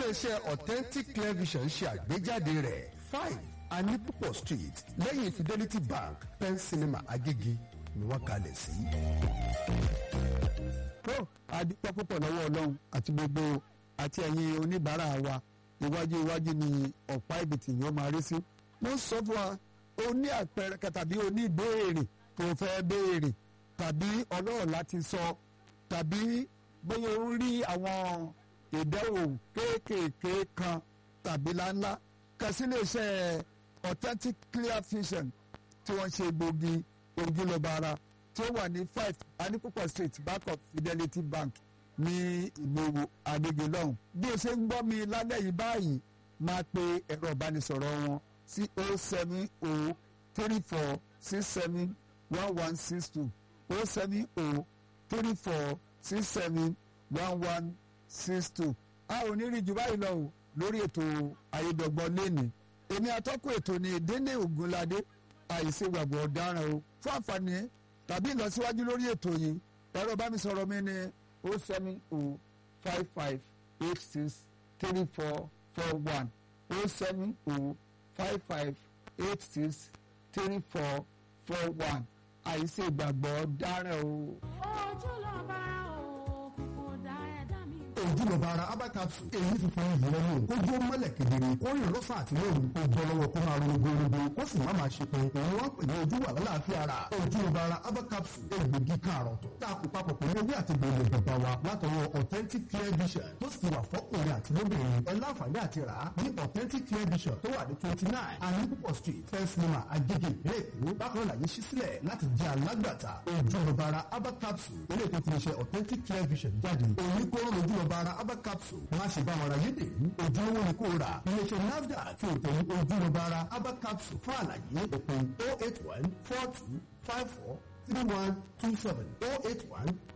iléeṣẹ́ authentic clear vision ṣe àgbéjáde rẹ̀ five anipopo street lẹ́yìn fidelity bank pen cinema agége ni wọ́n kalẹ̀ sí. tó adúpẹ́ púpọ̀ lọ́wọ́ ọlọ́run àti gbogbo àti ẹ̀yin oníbàárà wa iwájú iwájú ni ọ̀pá ìbìtì yóò máa rí sí. mo ń sọ fún wa o ní àpẹẹrẹ kan tàbí o ní ìbéèrè tó fẹ́ béèrè tàbí ọlọ́rọ̀ láti sọ tàbí bóyá o rí àwọn ìdánwò kéékèèké kan tàbí láńlá kan sí iléeṣẹ́ authentic clear vision tí wọ́n ṣe gbòógì ojúlọ́ba ara tí ó wà ní five anipopo street back of fidelity bank ní ìgboro agbègbè lọ́hùn. bí o ṣe ń gbọ́ mi lálẹ́ yìí báyìí máa pe ẹ̀rọ ìbánisọ̀rọ̀ wọn sí o seven o three four six seven one one six two o seven o three four six seven one one six two. a ò ní rí jù báyìí lọ o lórí ètò ayédọ̀gbọ́n lẹ́nìí èmi atọ́kùn ètò ní délé ògúnládé àìsè gbàgbọ́ ọ̀daràn o fún àǹfààní tàbí ìlọsíwájú lórí ètò yìí ẹ̀rọ bá mi sọ̀rọ̀ mi ní o seven o five five eight six three four four one o seven o five five eight six three four four one àìsè gbàgbọ́ ọ̀daràn o. ojúlọ́ba òkun kò dá ẹ̀dá mi. ojúlọba ara abacapsu èyí funfun yìí lẹ́nu ojú mọ́lẹ̀ kedere kó rìn lọ́sàn àti lóru kó bọ́ lọ́wọ́ kó máa ronú gbogbo kó sì má máa ṣe pé òun wá pè ní ojú wà lálàáfíà ara ojúlọba ara abacapsu egbògi káàrọ̀ tó tá a kó papọ̀ pẹ̀lú ewé àti gbòòlò bàbá wa látọwọ́ authentic clear vision tó sì ti wà fọ́kùnrin àti lóbìnrin ẹ láǹfààní àti rà á ní authentic clear vision tó wà ní twenty nine anipopo street first lima agege ìpínlẹ̀ èkó bákan náà yìí ṣí sílẹ̀ láti jẹ́ alágbàtà ojúlọba ara abacapsu ilé ètò ti ṣe authentic clear vision jáde òní kóró lójúlọba ara abacapsu wọn á ṣe bá wọn ra yédè ojúlówó ni kò rà iléeṣẹ́ nafdac fi òtẹ̀lú ojúlọba ara abacapsu fún àlàyé òpin oh eight one four two five four three one two seven oh eight one